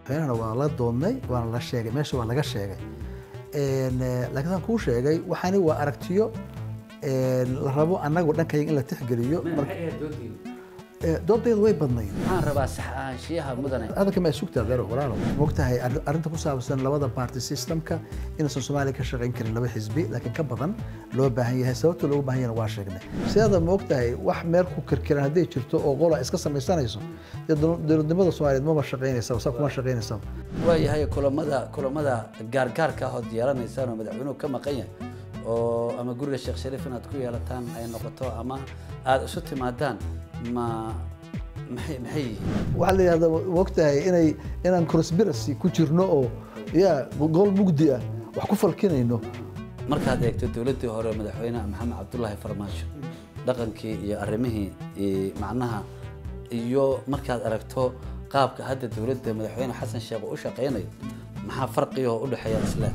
madaxweynahana waa la doodnay waana la sheegay meesha waa laga sheegay laakiin saan kuu sheegay waxaani waa aragtiyo la rabo annagu dhankayga in la tixgeliyo doodaydu way badnayd waxaan rabaa sax ahaanshiyaha mudane hadalka ma sugtaa daro walaalo mogtahay arrinta ku saabsan labada party systemka inaysan soomaaliya ka shaqayn karin laba xisbi laakiin ka badan loo baahan yahay sababta loogu baahan yahana waa sheegnay sidaada mogtahay wax meel ku kirkiran hadday jirto oo qola iska samaysanayso dee dowladnimada soomaaliyeed maba shaqaynaysaba saa kuma shaqaynaysaba waayahay kulamada kulamada gaargaarka ah ood yeelanaysaan oo madaxweynuhu ka maqan yahay oo ama guriga sheekh shariif inaad ku yeelataan ay noqoto ama aada isu timaadaan ma maxay maxay yihiin waxaa la yidhahda mogtahay inay inaan conspiracy ku jirno oo ya gol mugdi ah wax ku falkinayno markaad eegto dowladdii hore madaxweyne maxamed cabdullaahi farmaajo dhaqankii iyo arrimihii iyo macnaha iyo markaad aragto qaabka hadda dowladda madaxweyne xasan sheekh uu u shaqaynayo maxaa farqiga oo u dhexeeya isle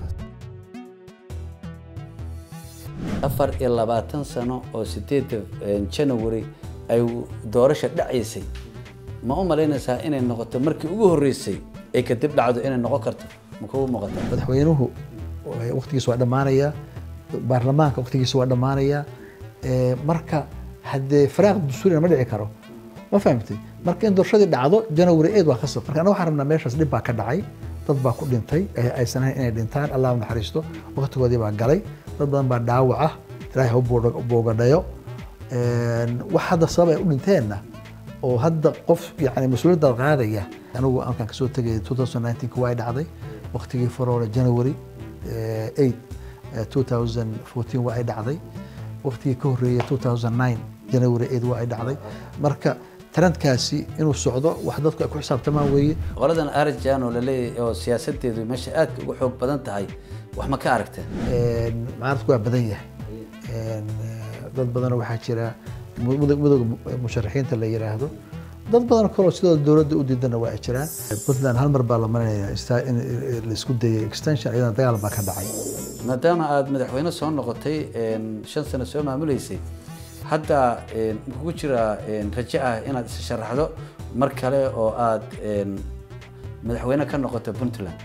afar iyo labaatan sano oo sideedda janawari ay doorasha dhacaysay ma u malaynaysaa inay noqoto markii ugu horreysay ay kadib dhacdo inay noqon karto ma kugu muuqata madaxweynuhu waqtigiisa waa dhammaanaya baarlamaanka waqtigiisa waa dhammaanaya marka haddee faraaq dastuurina ma dhici karo ma fahamtay marka in doorashadii dhacdo janawari eed waa kasab marka anaga waxaan rabnaa meeshaas dhib baa ka dhacay dad baa ku dhintay aysan ahayn inay dhintaan allah u naxariisto waqtigoodii baa galay dad badan baa dhaawac ah ilaahay ha u boogadhayo wax hadda sabab ay u dhinteenna oo hadda qof yani mas-uuliyadda qaadaya anigu halkaan kasoo tegay 2019 waa ay dhacday waqtigii faroole january 8 2014 waa ay dhacday waqtigii ka horreeyay 2009 january 8 waa ay dhacday marka trendkaasi inuu socdo wax dadku ay ku xisaabtamaan weeye qoladan arjan oo laleeyahay oo siyaasadeedu meesha aadka uga xoog badan tahay wax ma ka aragteen mucaaradku waa badan yahay dad badanoo waxaa jira midooda musharaxiinta la yiraahdo dad badan kaloo sidoo dowladda u diidana waa ay jiraan puntland hal mar baa la marinaya in la isku dayay extension iyadana dagaal baa ka dhacay maadaama aada madaxweyne soo noqotay shan sano soo maamuleysay hadda kugu jira raje ah inaad is sharaxdo mar kale oo aad madaxweyne ka noqoto puntland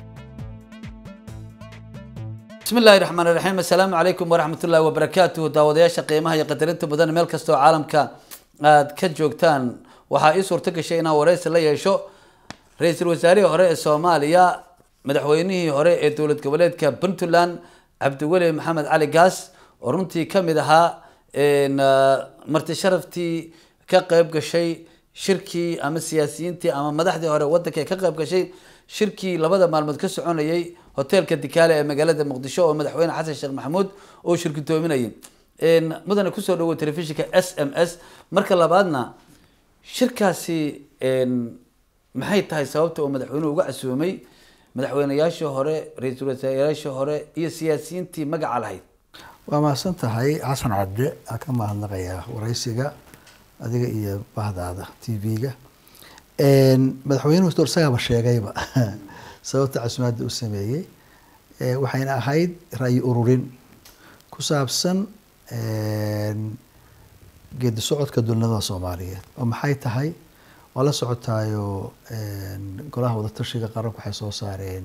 bismi illaahi raxmaan raxiim assalaamu calaykum waraxmat ullahi wabarakaatuhu daawadayaasha qiimaha iyo qadarinta mudan meel kastoo caalamka aad ka joogtaan waxaa ii suurto gashay inaan wareysi la yeesho ra-iisul wasaarihii hore ee soomaaliya madaxweynihii hore ee dowlad goboleedka puntland cabdiweli maxamed cali gaas oo runtii ka mid ahaa marti sharaftii ka qeyb gashay shirkii ama siyaasiyiintii ama madaxdii hore wadanka ka qeyb gashay shirkii labada maalmood ka soconayay hoteelka dikaale ee magaalada muqdisho oo madaxweyne xasan sheekh maxamuud oo shirkitoominayay mudane kusoo dhawo telefishinka s m s marka labaadna shirkaasi maxay tahay sababta oo madaxweynuhu uga casuumay madaxweyneyaashii hore ra-iisul wasaarayaashii hore iyo siyaasiyiintii magaca lahayd waa mahadsan tahay xasan cabde aan ka mahadnaqayaa waraysiga adiga iyo bahdaada t v-ga madaxweynuhu dor isagaaba sheegayba sababta casumaadda u sameeyey waxayna ahayd ra'yi ururin ku saabsan geedi socodka dowladnimada soomaaliyeed oo maxay tahay waa la socotaayo golaha wadatashiga qaranku waxay soo saareen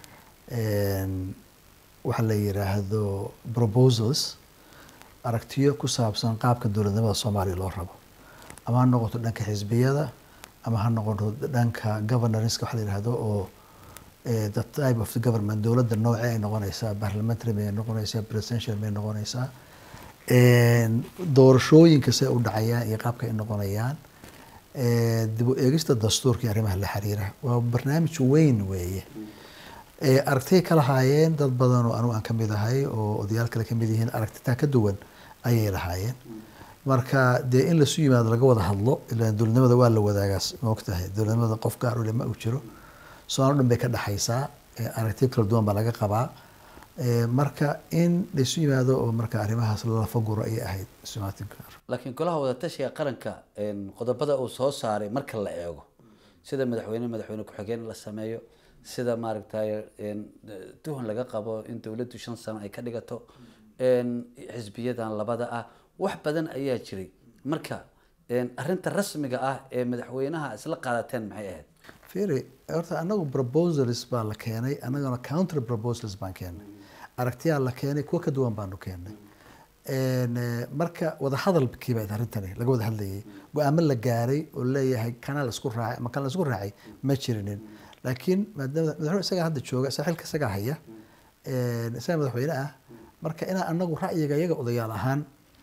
waxa la yiraahdo proposals aragtiyo ku saabsan qaabka dowladnimada soomaaliya loo rabo ama ha noqoto dhanka xisbiyada ama ha noqoto dhanka governorska waxa la yihahdo oo the type of the government dowladda noocee ay noqonaysaa parliamentary may noqonaysaa presidential may noqonaysaa doorashooyinka see u dhacayaan iyo qaabka ay noqonayaan dib u eegista dastuurka iyo arrimaha la xiriira waa barnaamij weyn weeye aragtiyay ka lahaayeen dad badan oo anigu aan kamid ahay oo odayaal kale kamid yihiin aragtitaa ka duwan ayay lahaayeen marka dee in lasu yimaado laga wada hadlo ila dowladnimada waa la wadaagaas maogtahay dowladnimada qof gaar ule ma uu jiro soomaali dhan bay ka dhexaysaa aragtiyo kala duwan baa laga qabaa marka in laisu yimaado oo marka arrimahaas lala faguro ayay ahayd isumaatinka laakiin golaha wadatashiga qaranka qodobada uu soo saaray marka la eego sida madaxweyne madaxweyne ku-xigeen la sameeyo sida maaragtay tuhun laga qabo in dowladdu shan sano ay ka dhigato xisbiyadan labada ah wax badan ayaa jiray marka arinta rasmiga ah ee madaxweynaha isla qaadateen maxay ahayd fiiri horta anagu proposals baa la keenay annagana counter proposals baan keenay aragtiyaa la keenay kuwa ka duwan baanu keenay Een, eh, marka wadahadalkii baa arrintani laga wada hadlayay go-aamo la gaaray oo leeyahay kana la isku raacay ama kana la isku raacay ma jirinin laakiin maadaama madaxweyne isagaa hadda jooga saaxiilka isagaa haya een, isagaa madaxweyne ah marka inaan anagu ra'yiga iyaga odayaal ahaan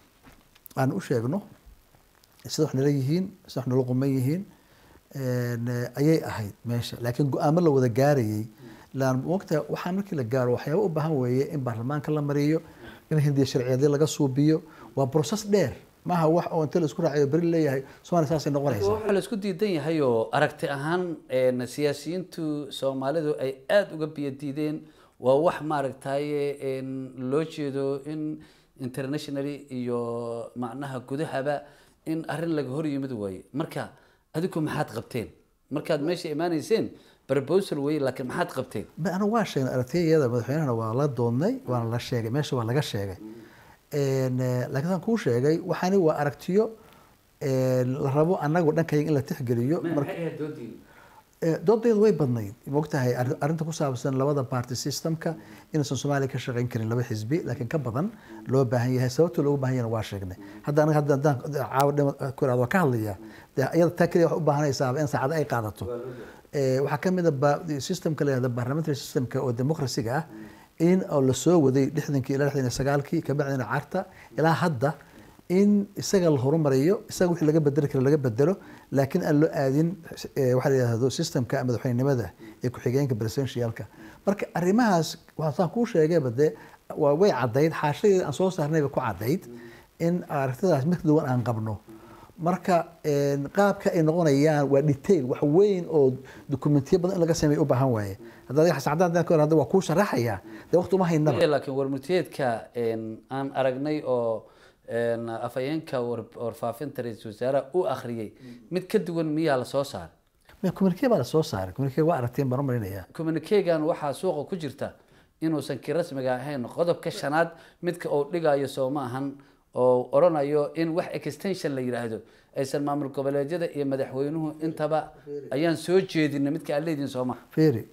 aan u sheegno sida wax nala yihiin sida wax nala quman yihiin een, eh, ayay ahayd meesha laakiin go-aamo la wada gaarayay laan waqtiga waxaa markii la gaaro waxyaaba u baahan weeye in baarlamaanka la mariyo in hindiya sharciyeedyo laga suubiyo waa process dheer maaha wax oo inta la isku raacayo beri leeyahay soomaaliya saasay noqonaysaa waxaa la isku diidan yahay oo aragti ahaan een, siyaasiyiintu soomaalidu ay aada uga biyo diideen waa wax maaragtaye een, loo jeedo in internationally iyo macnaha gudahaba in arrin laga hor yimid waaye marka adigu maxaad qabteen markaad meesha imaanayseen proposal wey laakiin maxaad qabteen Ma- anigu waa sheegnay aragtiyada madaxweynahana waa la doodnay waana la sheegay meesha waa laga sheegay Een, eh, laakiin saan kuu sheegay waxaani waa aragtiyo een, la rabo annagu dhankayga in la tixgeliyo marka Eh, doodeedu way badnayd mogtahay arri- arrinta ku saabsan labada party systemka inaysan soomaaliya ka shaqayn karin laba xisbi laakiin ka badan loo baahan yahay sababta loogu baahan yahayna waa sheegnay hadda anaga hadda haddaan caawa dhima ku iraado waa ka hadlaya dee iyada taa keliya wax u baahanaysaaba in saacado ay qaadato Eh, waxaa ka mid a ba- systemka la yihahda parliamentary systemka oo democracy-ga ah in oo lasoo waday lixdankii ilaa lixdan iyo sagaalkii kabacdina carta ilaa hadda in isaga la horumariyo isaga wixii laga bedeli karo laga bedelo laakiin aan loo aadin eh, waxaa la yidhahdo systemka madaxweynenimada ee ku-xigeenka presidentialka marka arrimahaas waxaan kuu sheegayba dee waa way caddayd xaashadeeda aan soo saarnayba ku caddayd in aragtidaas mid ka duwan aan qabno marka een, qaabka ay noqonayaan waa detail wax weyn oo dokumentiyo badan in laga sameeyo u baahan waaye hadda adiga xasan cadaan hadda ka hor hadda waa kuu sharaxaya dee waqti uma haynaba laakiin warmurtiyeedka een, aan aragnay oo een, afhayeenka war- warfaafinta ra-iisul wasaaraha u akhriyey mid ka duwan miyaa la soo saaray communique baa la soo saaray communique waa aragteen baan u marinaya communikegan waxaa suuqa ku jirta inuusan ki rasmiga ahayn qodobka shanaad midka uu dhigayo soo ma ahan oo oranayo in wax extension la yidhaahdo aysan maamul goboleedyada iyo madaxweynuhu intaba ayaan soo jeedinay midka aad leedihin soo maha feri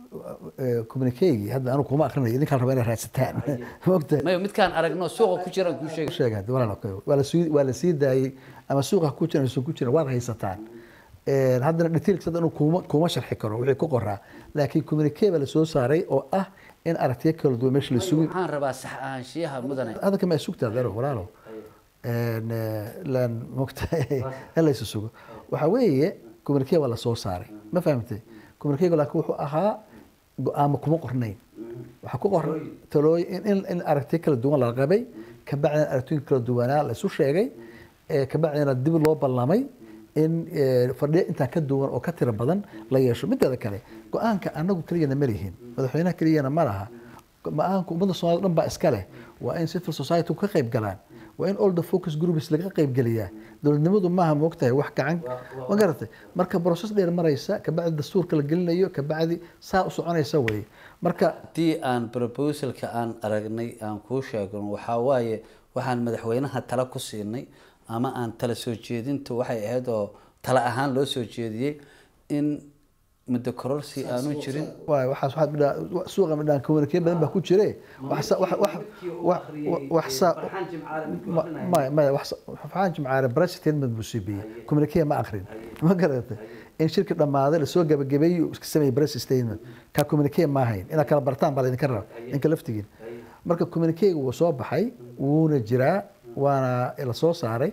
communiquegii hadda anigu kuma akrinayo idinkaan raba inay raadsataan mogta mayo midkaan aragno suuqa ku jiraan kuu sheegay sheega hadda walaal okay. waa la sii waa la sii daayey ama suuqa ku jira mise ku jira waad haysataan Een, haddana detailks hadda anu kuma kuma sharxi karo wixii ku qoraa laakiin communique baa la soo saaray oo ah in aragtiyo kala duwan meesha la sugi waxaan rabaa sax ahaanshiyaha mudane hadda kama sugtaa daro walaalo Een, eh, laan mogtahay in laysu sugo waxaa weeye communique waa la soo saaray ma fahamtay communiquega laakiin wuxuu ahaa go-aamo kuma qornayn waxaa ku qoran talooyin in, in, in aragtiyo kala duwan la qabay kabacdina aragtooyin kala duwanaa la isu sheegay eh, kabacdina dib loo ballamay in eh, fadhiyo intaa ka duwan oo ka tiro badan la yeesho mideeda kale go-aanka anagu keliyana ma lihin madaxweynaha keliyana ma laha go-aanka ummadda soomaalida dhan baa iska leh waa in civil society ka qayb galaan waa in all the focus groups laga qayb geliyaa dowladnimadu maaha moogtahay wax gacan ma garatay marka process dheer maraysa kabacdi dastuurka la gelinayo kabacdi saa u soconaysa wey marka haddii aan proposalka aan aragnay aan kuu sheegno waxaa waaye waxaan madaxweynaha tala ku siinay ama aan tala soo jeedintu waxay ahayd oo tala ahaan loo soo jeediyey in muddo kororsi aanu jirin waay waxaas waxaad midhaa suuqa midhaan communique badan baa ku jire wax sa- wax wax wax wax sa- ma- maya maya wax sa- waxaan jimcaare press statement buu siibiyey communique ma akrin ma garatay in shirki dhammaaday lasoo gabagabeeyey uu iska sameeyey press statement ka communique ma ahayn inaad kala bartaan baa laydinka raba inka laftigiin marka communiquega wuu soo baxay wuuna jiraa waana la soo saaray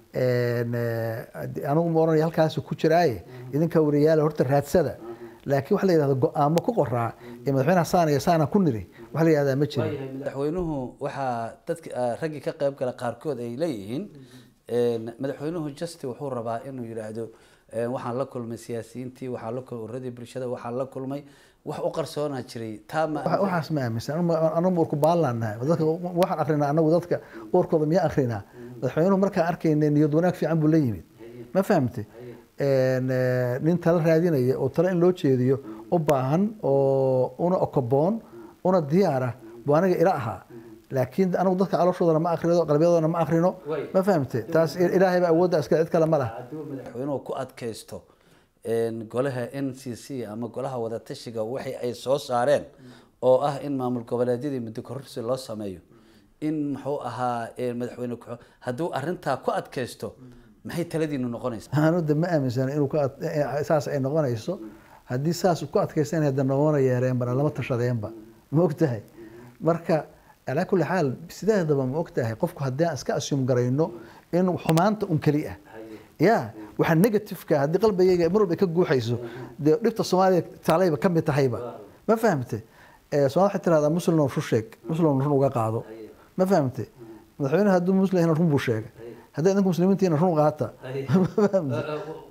Een, eh, anigu ma oranaya halkaas ku jiraaye idinka wariyaala horta raadsada laakiin waxa la yidhahda go-aamo ku qoraa ee madaxweynaha saana iyo saana ku niri waxa la yidhahdaa ma jirin madaxweynuhu waxaa dadka ah, raggii ka qayb gala qaarkood ay leeyihiin een, madaxweynuhu justi wuxuu rabaa inuu yidhaahdo een, waxaan la kulmay siyaasiyiintii waxaan la kulmay uradii bulshada waxaan la kulmay wax u qarsoonaa jiray taa ma Waxa- waxaas ma aaminsan Anu- anagu urku baallaanahay dadka waxaan akrinaa anagu dadka urkooda miyaa akrinaa madaxweynuhu markaan arkayna niyad wanaag fiican buu la yimid ma fahamtay Een, eh, nin tala raadinaya oo tala in loo jeediyo u baahan oo una okoboon una diyaara buu aniga ila ahaa laakiin anagu dadka calooshooda ma akrino qalbiyadoodana ma akrino ma fahamtay taas ilaahay baa awoodda iska cid kale ma laha hadduu madaxweynuhu ku adkaysto een, golaha n c c ama golaha wadatashiga waxay ay soo saareen oo ah in maamul goboleedyadii muddo kororsi loo sameeyo in muxuu ahaa een, madaxweyne ku hadduu arintaa ku adkaysto maxay taladiinu noqonaysa anu de ma aaminsana inuu ka ad- eh, saas ay noqonayso haddii saas ku adkaysan hadda noona yeereenbana lama tashadeenba ma ogtahay marka calaa kulli xaal sideedaba ma ogtahay qofku haddii aan iska assume garayno in xumaanta un keli ah ya waxa negativeka haddii qalbigayga mar walba ay ka guuxayso dee dhibta soomaaliya taalayba ka mid tahayba ma fahamte Eh, soomaalida waxay tirahdaa muslim run sheeg muslim run uga qaado ma fahamte madaxweyne hadduu muslim yahay run buu sheegay haddii idinku muslimiintiina run qaata ma fahamte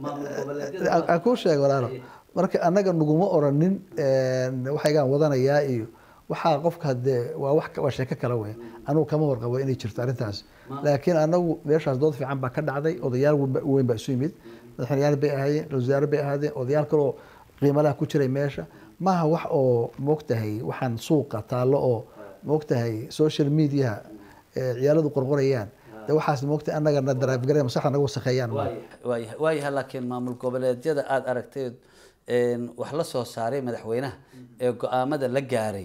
aan kuu sheega walaalo marka annaga naguma oranin waxaygaan wadanayaa iyo waxaa qofka hadee waa wax waa sheeko kale wey anugu kama warqabo inay jirto arrintaas laakiin anagu meeshaas dood fiican baa ka dhacday odayaal weyn- weyn baa isu yimid madaxweyneyaal bay ahaayeen wasaare bay ahaadeen odayaal kaloo qiimalaha ku jiray meesha maaha wax oo moogtahay waxaan suuqa taallo oo moogtahay social mediaha eh, ciyaaladu qorqorayaan de waxaas moogtahay annagana daraafgareen maskaxda naga wasakheeyaan waayahay waayahay laakiin maamul goboleedyada aada aragtay een, wax la soo saaray madaxweynaha ee go-aamada la gaaray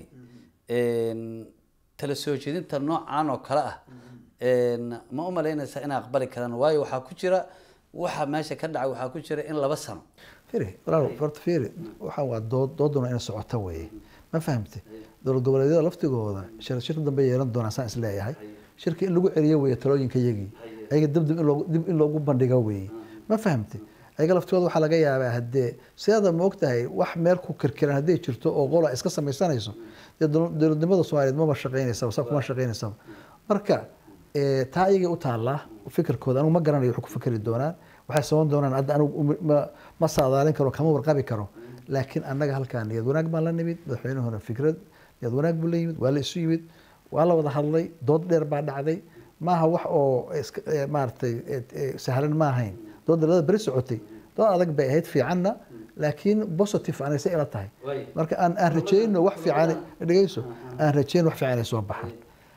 een, tala soo jeedinta noocan oo kale ah een, ma u malaynaysaa inay aqbali karaan waayo waxaa ku jira waxa meesha ka dhacay waxaa ku jira in laba sano firi walaal horta firi waxaan waa dood dooduna inay socoto weeye ma fahamte dowlad goboleedyada laftigooda shir shirka dambe yeelan doonaa saan is leeyahay shirka in lagu celiyo weeye talooyinka yagii ayaga dib dib in loogu dib in loogu bandhigo weeye ma fahamte ayaga laftigooda waxaa laga yaabaa haddee sidaada ma ogtahay wax meel ku kirkiran hadday jirto oo qola iska samaysanayso dee dowla- dowladnimada soomaaliyeed maba shaqaynaysaba sa kuma shaqaynaysaba marka eh, taa ayagay u taallaa fikirkooda anigu ma garanayo waxay ku fikri doonaan waxay saban doonaan hadda anigu uma- ma- ma saadaalin karo kama warqabi karo laakiin annaga halkaa niyad wanaag baan la nimid madaxweynahuna fikrad niyad wanaag buu la yimid waa la isu yimid waa la wada hadlay dood dheer baa dhacday maaha wax oo iska eh, maaragtay eh, eh, sahlan ma ahayn doodda labada beri socotay dood adag bay ahayd fiicanna laakiin positive anay se ila tahay Way. marka aan aan rajayno wax fiican dhegeyso aan rajayno wax fiican ay soo baxaan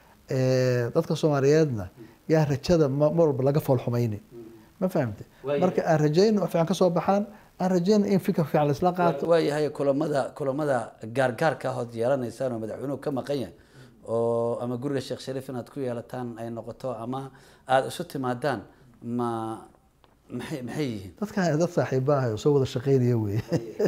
Eh, dadka soomaaliyeedna yaa rajada ma- mar walba laga fool xumayni ma fahamte Way. marka aan rajayno wax fiican ka soo baxaan aan rajayno in fikir fiican laisla qaato waayahay kulamada kulamada gaargaarka ahood yeelanaysaan oo madaxweynuhu ka maqan yahay oo ama guriga sheekh shariif inaad ku yeelataan ay noqoto ama aada isu timaadaan ma maxay maxay yihiin dadkan dad saaxiibaha oo soo wada shaqaynaya weye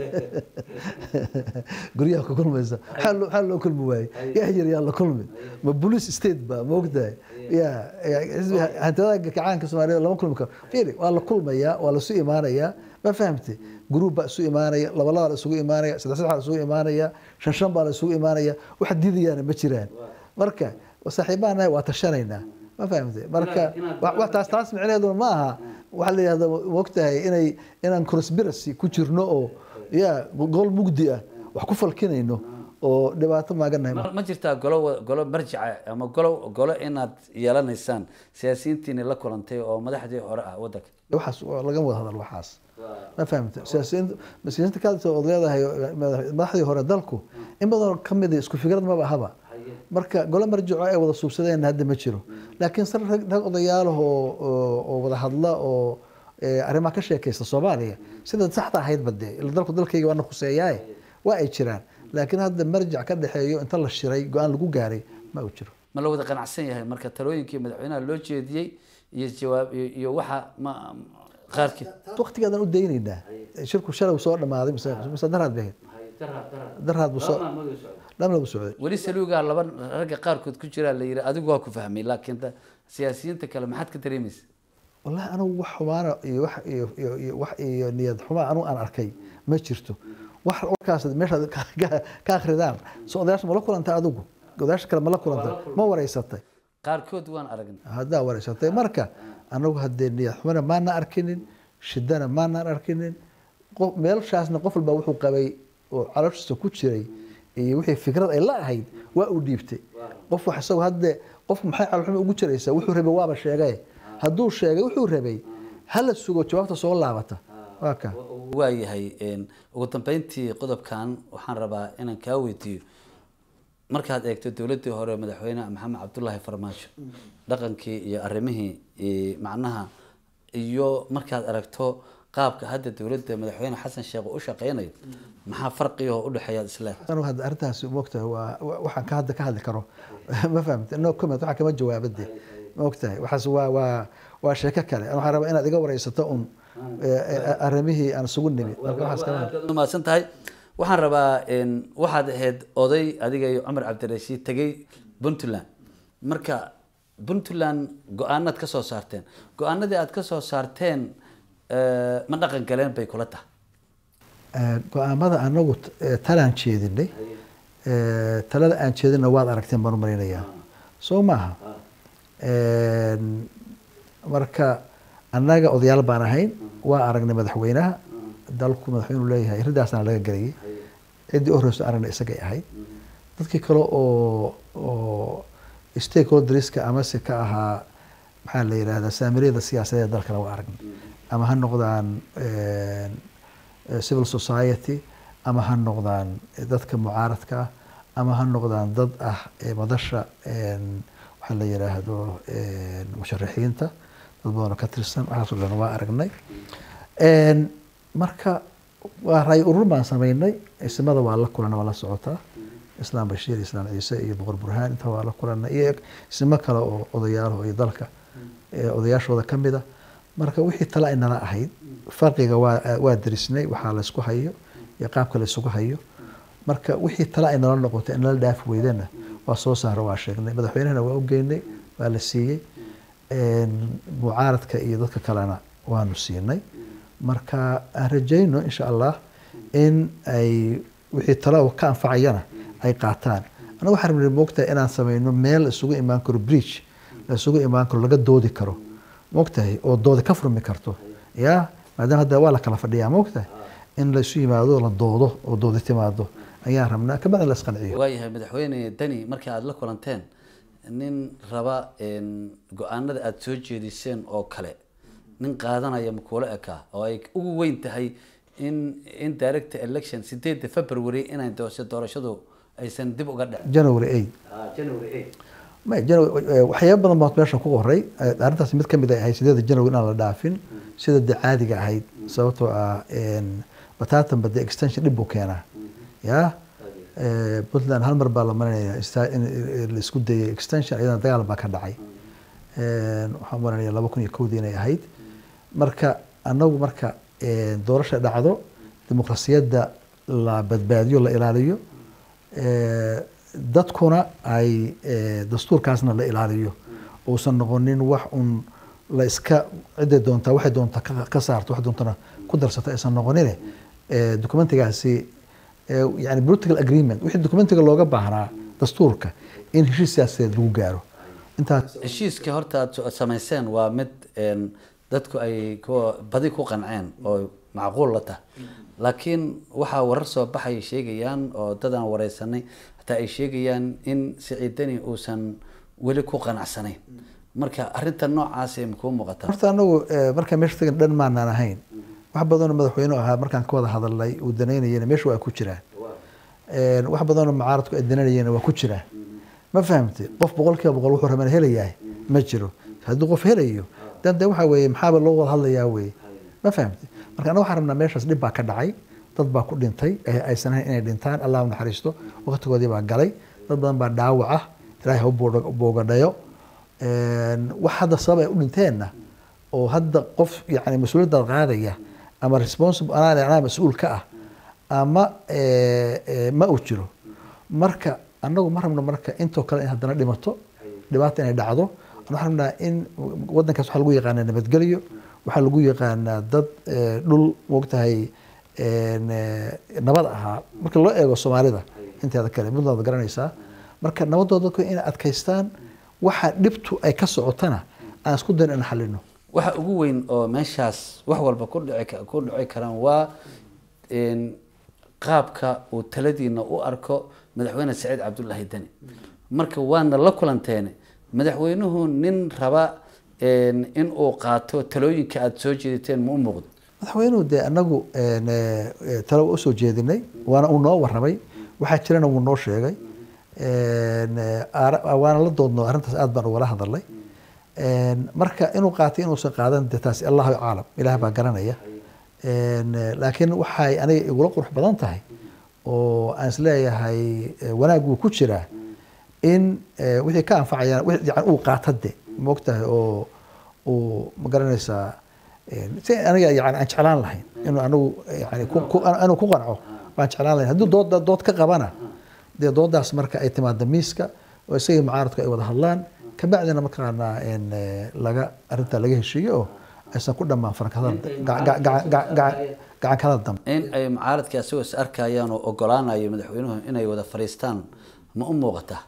guryaha ku kulmaysa maxaa loo- maxaa loo kulmi waaye yaa yar yaa la kulmi ma police state ba ma ogtahay ya ya, xisbi hantida kacaanka soomaaliyeed lama kulmi karo fiiri waa la kulmayaa waa lasu imaanayaa ma fahamte gruub baa isu imaanaya laba laba la isugu imaanaya saddex saddex la isugu imaanaya shan shan baa la isugu imaanaya wax diidayaana ma jiraan marka saaxiibaha nahay waa tashanaynaa ma fahamte marka inaad- wa- wa- taas taas micnaheedu ma aha waxaa la yidhahda mogtahay inay inaan conspiracy ku jirno oo ya gol mugdi ah wax ku falkinayno oo dhibaato maaganahay ma ma jirtaa golo wa- golo marjica ama golo golo inaad yeelanaysaan siyaasiyiintiini la kulantay oo madaxdii hore ah wadanka waxaas waa laga wada hadal waxaas ma fahamta siyaasiyiinta siyaasiyiinta kaadisa ood leedahay madax- madaxdii hore dalku in badan ka mid ah isku fikrad maba ahaba marka golo marjico ay wada suubsadeen hadda ma jiro laakiin sar rag rag odayaalaha oo oo- oo wada hadla oo eh, arrimaha ka sheekaysta soomaaliya sida saxda ahaydba dee ila dalku dalkayga waana khuseeyaaye waa ay jiraan laakiin hadda marjic ka dhexeeyo inta la shiray go-aan lagu gaaray ma uu jiro ma la wada qanacsan yahay marka talooyinkii madaxweynaha loo jeediyey iyo jawaab iyo iyo waxa ma qaarkii waqtigeedan u daynaynaa shirku shalay soo dhamaaday mise mise daraad bay ahayd daraad buu soo dhamna buu socday weli saluugaa laba ragga qaarkood ku jiraa la yidhi adigu waa ku fahmay laakiin da- siyaasiyiinta kale maxaad ka dareemaysa wallahi anigu wax xumaana iyo wax iyo iyo iyo wax iyo niyad xumaa anigu aan arkay ma jirto wax warkaas meeshaad ka- ka- ka akhridaan so odayaasha ma la kulantay adigu odayaasha kale ma la kulantay ma wareysatay qaarkood waan aragnay haddaa wareysatay marka anagu haddee niyad xumana maana arkinin shidana maanaan arkinin qof meelshaasna qof walba wuxuu qabay oo calooshiisa ku jiray iyo wixii fikrad ay la ahayd waa uu dhiibtay qof wax isagu hadde qofku maxay caloolxuma ugu jiraysaa wuxuu rabay waaba sheegay hadduu sheegay wuxuu rabay hala sugo jawaabta soo laabata waa ka waayahay een, ugu dambeyntii qodobkan waxaan rabaa inaan kaa weydiiyo markaad eegto dowladdii hore madaxweyne maxamed cabdulaahi farmaajo dhaqankii iyo arrimihii iyo macnaha iyo markaad aragto qaabka hadda dowladda madaxweyne xasan sheekh uu u shaqeynayo maxaa farqiga oo u dhexeeya isle anu hadda arrintaas moogtahay waa wa- waxaan ka hadda ka hadli karo ma fahamta no comment waxaa kama jawaabade moogtahay waxaas waa waa waa sheeko kale Ani waxaan rabaa inaad iga wareysato un eh, eh, arrimihii aan isugu nimid marka waxaas kama aad umahadsan tahay waxaan rabaa een, waxaad ahayd oday adiga iyo cumar cabdirashiid tegey puntland marka puntland go-aanaad ka soo saarteen go-aanadii aad ka soo saarteen eh, ma dhaqan galeen bay kula tahay Eh, go-aamada anagu t- eh, talaan jeedinay Eh, talada aan jeedina waad aragteen baan u malaynayaa soo maaha Een, marka annaga odayaal baan ahayn waa aragnay madaxweynaha dalku madaxweynu leeyahay riddaasna laga gelayay ciddii u horeyso aragnay isagay ahayd dadkii kale oo oo stakeholderska amase ka ahaa maxaa la yidhahdaa saamiriyada siyaasadeed ee dalkana waa aragnay ama ha noqdaan een, eh, civil society ama ha noqdaan dadka mucaaradka ah ama ha noqdaan dad ah ee madasha een, waxaa la yidhaahdo een, musharaxiinta dad badan oo ka tirsan waxaasoo dhan waa aragnay Een, marka waa raay urur baan sameynay isimada waa la kulana waa la socotaa islaam bashiir islaam ciise iyo boqor burhaan inta waa la kulana iyo isimo kale oo odayaal iyo dalka ee odayaashooda ka mida marka wixii tale ay nala ahayd farqiga waa waa derisnay waxaa la isku hayo iyo qaabka la isugu hayo marka wixii tale ay nala noqotay in nala dhaafi weydana waa soo saaro waa sheegnay madaxweynahana waa u geynay waa la siiyey Een, mucaaradka iyo dadka kalena waanu siinay marka aan rajayno insha allah in ay wixii tale oo ka anfacayana ay qaataan anaga waxaan rabnay moogtahay inaan sameyno meel la isugu imaan karo bridge la isugu imaan karo laga doodi karo moogtahay oo doodi ka furmi karto ya maadaama hadda waa la kala fadhiyaa moogtahay in la isu yimaado la doodo oo doodi timaado ayaan rabnaa kabacdi la isqanciyo waayahay madaxweyne deni markii aada la kulanteen nin raba een, go-aanada aada soo jeediseen oo kale nin qaadanaya makuula ekaa oo ay ugu weyn tahay in in direct election sideedda february inay doorasho doorashadu aysan dib uga dhicin january eight Ma- January- eh, waxyaabo badan baa meesha ku qoray Eh, arrintaas mid kamid ay ahayd sideeda january inaan la dhaafin sida de caadiga ahayd sababtoo ah een, bataatan bade extension dhib buu keenaa ya Eh, puntland hal mar baa la marinaya ista- in in la isku dayay extension iyadana dagaal baa ka dhacay Een, waxaan marinaya laba kun iyo kowdii inay ahayd marka anagu marka een, doorasha dhacdo dimuqrasiyadda la badbaadiyo la ilaaliyo Eh, dadkuna ay eh, dastuurkaasna la ilaaliyo uusan noqonin wax un la iska ciday doontaa waxay doontaa ka- ka saarto wax doontana ku darsata aysan noqonine eh, documentigaasi eh, yani political agreement wixii documentiga looga baahnaa dastuurka in heshiis siyaasadeed lagu gaaro intaas heshiiska horta aad so- samayseen waa mid een, dadku ay ku badi ku qanceen oo macquul la tahay laakiin waxaa warar soo baxay sheegayaan oo dad aan wareysanay hataa ay sheegayaan in siciidani uusan weli ku qanacsanayn marka arrinta noocaasi makuu muuqataa horta anagu eh, markaan meesha tagan dhan maanaan ahayn wax badanoo madaxweyne ahaa markaan ka wada hadalnay uu danaynayana meesha waa ku jiraan Een, wax badanoo mucaaradku ay dananayeen waa ku jiraan ma fahamtay qof boqolkiiba boqol wuxuu rabana helayahay ma jiro haddii qof helayo dan de waxa weeye maxaaba loo wada hadlayaa weye ma fahamtay marka anaga waxaan rabnaa meeshaas dhib baa ka dhacay dad baa ku dhintay ee aysan ahayn inay dhintaan allah u naxariisto waqtigoodii baa galay dad badan baa dhaawac ah ilaahay ha u boodha- boogadhayo Een, wax hadda sabab ay u dhinteenna oo hadda qof yani mas-uuliyadda qaadaya ama responsible anaa anaa mas-uul ka ah ama eh, eh, ma uu jiro marka anagu ma rabno marka intoo kale in haddana dhimato dhibaata inay dhacdo waxaan rabnaa in wadankaas waxaa lagu yaqaanaa nabadgelyo waxaa lagu yaqaanaa dad eh, dhul moogtahay een, eh, nabad ahaa marka loo eego soomaalida inteeda kale puntland waad garanaysaa marka nabadooda dadku inay adkaystaan waxa dhibtu ay ka socotana aan isku dayn in xalino waxa ugu weyn oo meeshaas wax walba ku dhici ka- ku dhici karaan waa een, qaabka uu taladiina u arko madaxweyne saciid cabdullaahi deni marka waana la kulanteene madaxweynuhu nin raba een, in uu qaato talooyinka aada soo jeediteen ma u muuqdo madaxweynuhu dee anagu een, eh, talo waa usoo jeedinay waana uu noo warramay waxaa jirana wuu noo sheegay Een, eh, aara- waana la doodno arrintaas aad baan ugala hadalnay Een, marka inuu qaatay inuusan qaadan dee taasi allahu aclam ilaah baa garanaya Een, eh, laakiin waxay aniga igula qurux badan tahay oo aan isleeyahay eh, wanaag wuu ku jiraa in eh, wixii ka anfacayaan wixii yani uu qaata de moogtahay oo uu ma garanaysaa een, si aniga yani aan jeclaan lahayn inuu anigu yani ku- ku- inuu ku qanco baan jeclaan lahayn haddii dood dood ka qabana dee doodaas marka ay timaado miiska oo isagii mucaaradku ay wada hadlaan kabacdina markaana een, eh, laga arrintaa laga heshiiyo oo aysan ku dhammaan farakadada gacan kala dambe in ay mucaaradkii asagoo is arkayaan oo ogolaanayo madaxweynuhu inay wada fadhiistaan ma u muuqataa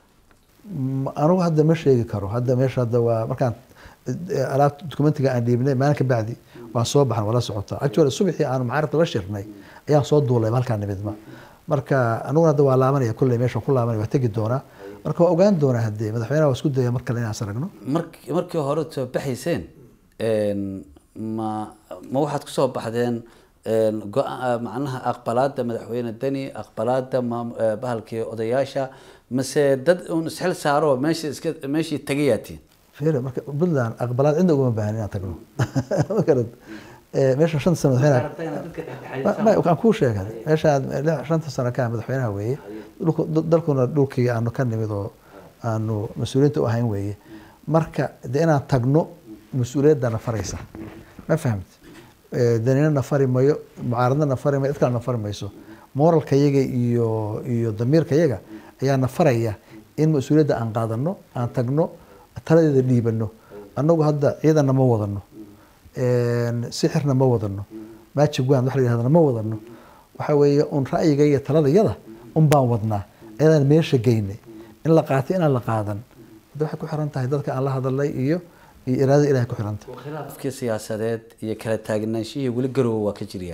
M- anigu hadda ma sheegi karo hadda meesha hadda waa markaan eh, alaabta dokumentiga aan dhiibnay maalin ka bacdi waan soo baxan wala socotaa actually subaxii aanu mucaaradka la shirnay ayaan soo duulay halkaa nimidma marka aniguna hadda waa laabanaya kulley meesha ku laabanaya waa tegi doonaa marka waa ogaan doonaa haddee madaxweynaha waa isku daya mar kale inaan is aragno mark markii hore soo baxayseen een, ma ma waxaad kusoo baxdeen een, go- macnaha aqbalaada madaxweyne deni aqbalaada maam- eh, bahalkii odayaasha mase dad uun isxil saaro meesha iska meeshii tagayaatiin fiiri marka puntland aqbalaad cidna ugama baahan inaan tagno ma garad Eh, meesha shanta sano madaxweynaha Ma- ma- waxaan kuu sheegay meeshaan lix- shanta sano ka ah madaxweynaha weeye dhulku- dal- dalkuna dhulkii aanu ka nimid oo aanu mas-uuliyiinta u ahayn weeye marka de inaan tagno mas-uuliyaddana faraysa ma fahamti Eh, danina na fari mayo mucaaradna na fari mayo cid kale na fari mayso moralka yaga iyo iyo damiirka yaga ayaa na faraya in mas-uuliyadda aan qaadano aan tagno taladeeda dhiibano annagu hadda ciidanna ma wadano een, sixirna ma wadano magic wand wax la yidhahdana ma wadano waxa weeye un ra'yiga iyo taladayada un baan wadnaa ayadaan meesha geynay in la qaatay inaan la qaadan hadda waxay ku xiran tahay dadka aan la hadalay iyo iyo iraadada ilahay ku xiran tahay khilaafkii siyaasadeed iyo kala taagnaanshihii weli garowe waa ka jiryaa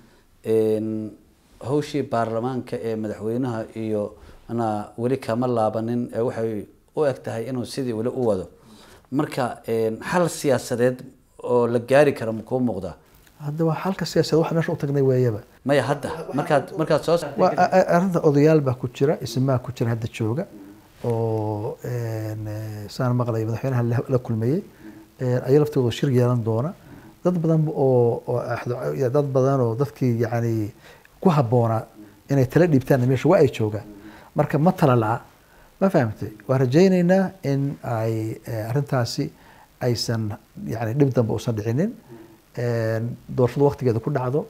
Een, hawshii baarlamaanka ee madaxweynaha iyo ana weli kama laabanin ee waxay u eg tahay inuu sidii weli u wado marka een, xal siyaasadeed oo la gaari kara ma kuu muuqdaa hadda waa xalka siyaasadeed waxa meesha u tagnay weeyaba maya hadda markaad markaad soo waa a- a- arrinta odayaal baa ku jira ismaa ku jira hadda jooga oo een, eh, saan maqlay madaxweynaha la- la kulmayey een, ayaga laftooda shir yeelan doona dad badan oo oo axdo- ya, dad badan oo dadkii yacni ku habboonaa inay tala dhiibtaan meesha waa ay joogaan marka ma tala la'a ma fahamtay waan rajaynaynaa in ay eh, arrintaasi aysan yani dhib dambe uusan dhicinin een, doorashadu waqtigeeda ku dhacdo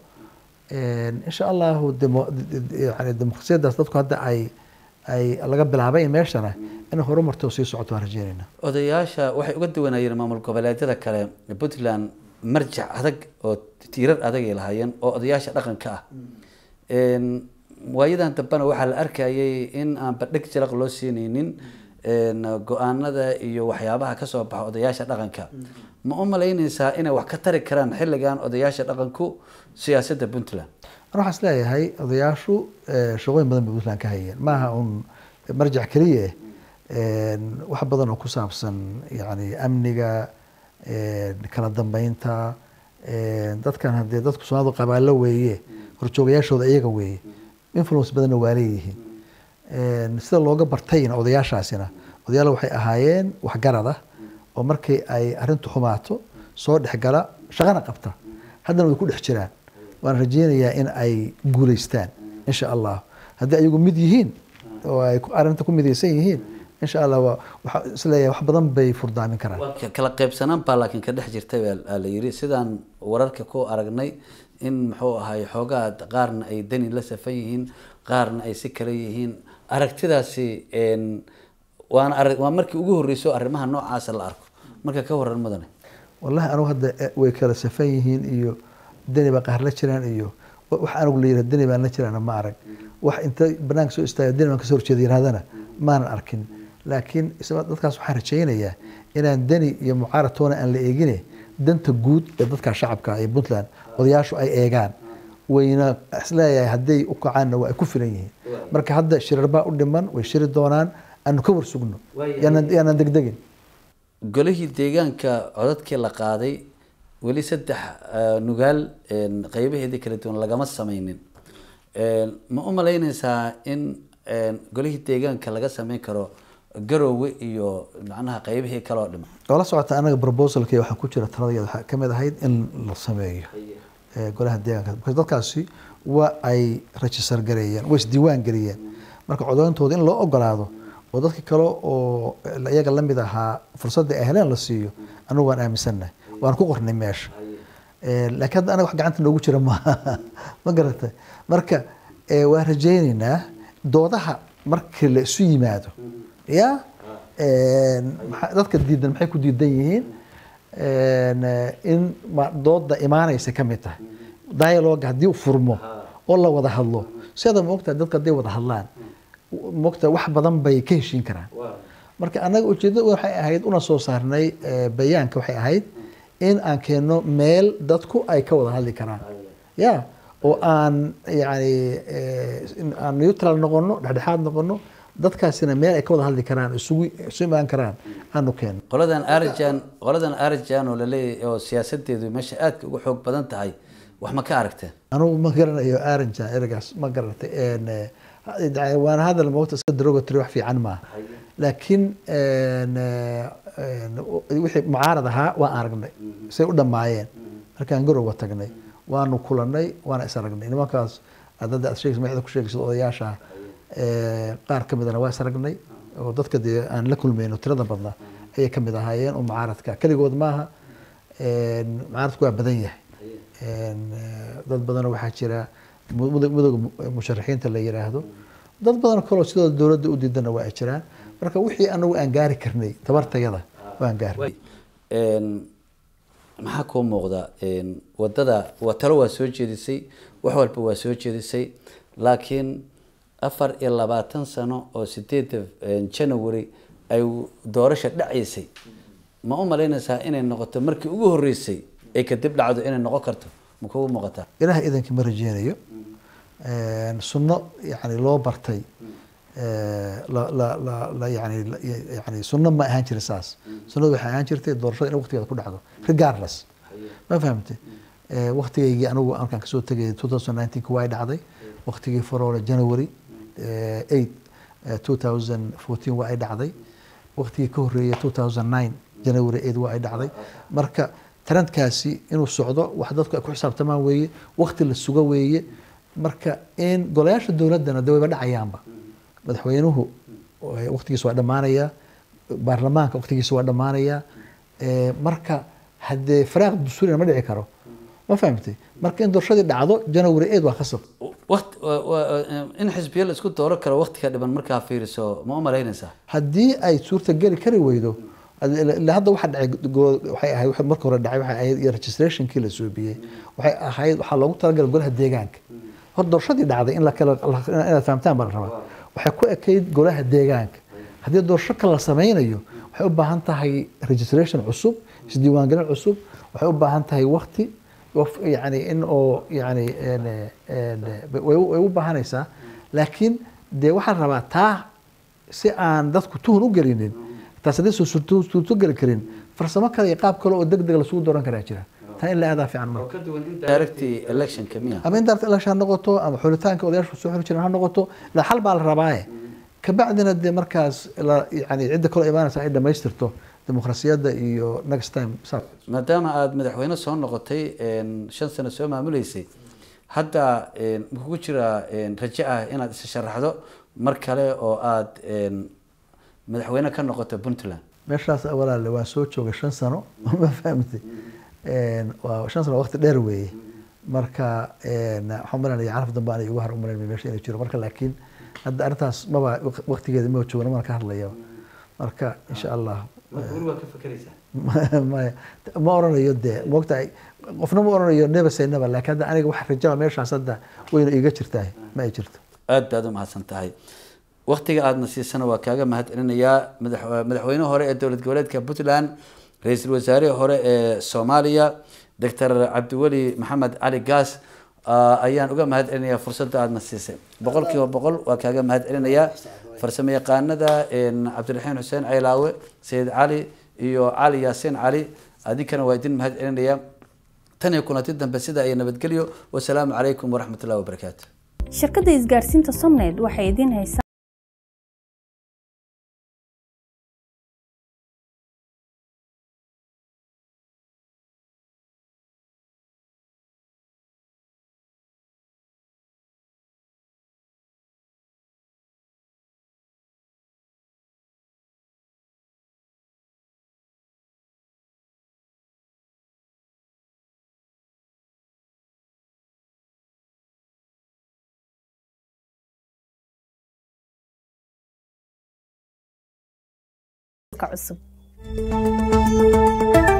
een, insha allahu demo- yani dimuqrasiyadaas dadku hadda ay ay laga bilaabay meeshana inay horumarto oo sii socoto waan rajaynaynaa odayaasha waxay uga duwanayeen maamul goboleedyada kale puntland marjac adag oo tiirar adag ay lahaayeen oo odayaasha dhaqanka ah Een, waayadan dambena waxaa la arkayay in aan badhig jalaq loo siinaynin een, go-aanada iyo waxyaabaha kasoo baxa odayaasha dhaqanka ma u malaynaysaa inay wax ka tari karaan xilligan odayaasha dhaqanku siyaasadda puntland ana waxaan isleeyahay odayaashu eh, shaqooyin badan bay puntland ka hayeen maaha un marjac keliya eh, een, wax badan oo ku saabsan yani amniga een, kala dambeynta een, dadkan haddee dadku soomaalidu qabaalo weeye horjoogayaashooda iyaga weeye influence badanna waa leeyihiin Een, sida looga bartayna odayaashaasina odayaal waxay ahaayeen waxgarad ah oo markii ay arrintu xumaato soo dhexgala shaqana qabta haddana way ku dhex jiraan waan rajaynayaa in ay guulaystaan insha allah haddii ayagu mid yihiin oo ay ku- arrinta ku midaysan yihiin insha allah waa- waxaa isleeyahay wax badan bay furdaamin karaan Ka- kala qaybsanaan baa laakiin ka dhex jirtay baa la yiri sidaan wararka ku aragnay in muxuu ahay xoogaa qaarna ay dani la safan yihiin qaarna ay si kale yihiin aragtidaasi een, waana arag waa markii ugu horreysay oo arrimaha noocaasa la arko marka ka waran mudane wallahi anigu hadda eh, way kala safan yihiin iyo deni baa qaar la jiraan iyo wa- wax anigu la yidhah deni baan la jiraana ma arag wax inta banaanka soo istaaga deni baan kasoo horjeeda yidhahdana maanan arkin laakiin isla dadkaas waxaan rajaynayaa inaan deni iyo mucaarad toona aan la eegine danta guud ee dadka shacabka ee puntland odayaashu ay eegaan wayna isleeyahay hadday u kacaanna waa ay ku filan yihiin marka hadda shirarbaa u dhiman way shiri doonaan aanu ka warsugno yaanaan yaanaan degdegin golihii deegaanka codadkii la qaaday weli saddex eh, nugaal een, qeybaheedii kala duwan lagama sameynin Een, ma u malaynaysaa in een, golihii deegaanka laga sameyn karo garoowe iyo macnaha qeybihii kale oo dhiman oo la socota anaga proposalka waxaa ku jira taladeeda waxaa ka mid ahayd in la sameeyo eh, golaha deegaanka because dadkaasi waa ay register gareeyeen way isdiiwaan geliyeen marka codeyntooda in loo ogolaado oo dadka kale oo iyaga la mid ahaa fursadda ay heleen la siiyo anigu waan aaminsannahay waan ku qornay meesha Eh, laakiin hadda anaga wax gacanta noogu jira maaha ma garatay marka eh, waan rajaynaynaa doodaha markii la isu yimaado ya Eh, maxa- dadka diidan maxay ku diidan yihiin En, eh, in ma- dooda imaanaysa ka mid tahay dialogue haddii uu furmo oo la wada hadlo sida moogtaa dadka hadday wada hadlaan moogtaa wax badan bay ka heshiin karaan marka annaga ujeedada waxay ahayd una soo saarnay eh, bayaanka waxay ahayd in aan keenno meel dadku ay ka wada hadli karaan ya oo aan yani eh, in aan neutral noqono dhexdhexaad noqono dadkaasina meel ay ka wada hadli karaan isugu isu imaan karaan aanu keenno qoladan arjan qoladan arjan oo laleeyahay oo siyaasadeedu meesha aadka uga xoog badan tahay wax ma ka aragteen anugu ma garanayo aranja eragaas ma garatay En, eh, ha- waana hadal moogta iska derogatory wax fiican maaha laakiin en, eh, en, wixii mucaarad ahaa waan aragnay say u dhammaayeen markaan garowa tagnay waanu kulanay waana is aragnay nimankaas aad hadda aad sheegaysa magacyada ku sheegaysa odayaasha eh, qaar ka midana waa is aragnay oo dadka dee aan la kulmayno tirada badnaa ayay ka mid ahaayeen oo mucaaradka keligood maaha En, mucaaradku waa badan yahay En, eh, dad badanoo waxaa jira mu- mudo- midooda mu- musharaxiinta la yiraahdo dad badan kaloo sidoo dowladda u diidana waa ay jiraan marka wixii anagu aan gaari karnay tabartayada waan gaarnay Een, maxaa kuu muuqda een, wadada waa talo waa soo jeedisay wax walba waa soo jeedisay laakiin afar iyo labaatan sano oo sideeda een, january ay doorasha dhacaysay ma u malaynaysaa inay noqoto markii ugu horeysay ay kadib dhacdo inay noqon karto ma kugu muuqataa ilaah idankii ma rajeynayo En, sunno yani loo bartay eh, la la la la yani la- yani sunno ma ahaan jirin saas sunnadu waxay ahaan jirtay doorashada in waqtigeeda ku dhacdo regardless ma fahamte Eh, waqtigaygii anigu markaan kasoo tegay 2019 waa ay dhacday waqtigii faroole january eh, 8 eh, 2014 waa ay dhacday waqtigii ka horeeyay 2009 january 8 waa ay dhacday marka trendkaasi inuu socdo wax dadku ay ku xisaabtamaan weeye waqti la sugo weeye marka in golayaasha dowladdana de wayba dhacayaanba madaxweynuhu eh, waqtigiisa waa dhammaanaya baarlamaanka waqtigiisa waa dhammaanaya Eh, marka haddee faraaq dastuurina ma dhici karo ma fahamtay marka in doorashadii dhacdo january 8 waa khasab waqti wa- wa- in xisbiyo la isku dooro karo waqtiga dhiban markaa fiiriso ma u malaynaysaa haddii ay suurtageli kari weydo ilaa hadda waxa dhacay go- waxay ahayd waxa marka hore dhacay waxay ahayd iyo registrationkii la suubiyey waxay ahayd waxaa loogu talagalay golaha deegaanka hor doorashadii dhacday in la kala la- inaad fahamtaan baa la rabaa waxay ku ekayd golaha deegaanka haddii doorasho kale la sameynayo waxay u baahan tahay registration cusub isdiiwaangelin cusub waxay u baahan tahay waqti waf- yani in oo yani en- en- way u- way u baahanaysaa laakiin dee waxaa la rabaa taa si aan dadku tuhun u gelinin taas haddii suurto geli karin farsamo kale iyo qaab kale oo deg deg lasugu dooran karaa jira taa in la aadaa fiican marka directy electionka miya ama in daarta election ha noqoto ama xulitaanka odayaasha soo xuli jiran ha noqoto ilaa xal baa la rabaaye kabacdina dee markaas la yani cidda kaloo imaanaysa ay dhamaystirto dimuqrasiyadda iyo next time saas maadaama aada madaxweyne soo noqotay een, shan sano soo maamuleysay hadda een, ma kugu jiraa een, rajo ah inaad isa sharaxdo mar kale oo aada een, madaxweyne ka noqoto puntland meeshaas walaale waan soo joogay shan sano ma fahamtay En, waa shan sano waqti dheer weeye marka en, waxaan malanaya caraf dambe anay ugu har umalan meesha inay jiro marka laakiin hadda arrintaas maba waqtigeeda ma joogna mana ka hadlaya marka insha allah maya ma oranayo dee moogtahay qofna ma oranayo never say never laakiin hadda aniga wax rajaba meeshaas hadda wayna iga jirtahay ma ay jirto aada baad u mahadsan tahay waktiga aadna siisana waa kaaga mahad celinayaa madax- madaxweyne hore ee dowlad goboleedka puntland ra-iisul wasaarihii hore ee soomaaliya doctor cabdiweli maxamed cali gaas ah, ayaan uga mahad celinayaa fursadda aadna siisay boqol kiiba boqol waa kaaga mahad celinayaa farsamo yaqaanada een, cabdiraxiin xuseen ceylaawe sayid cali iyo cali yaasiin cali adinkana waa idin mahad celinayaa tan iyo kulanti dambe sida iyo nabadgelyo wasalaamu calaykum waraxmat ullahi wabarakaatu shirkadda isgaarsiinta somned waxay idiin haysaa cusub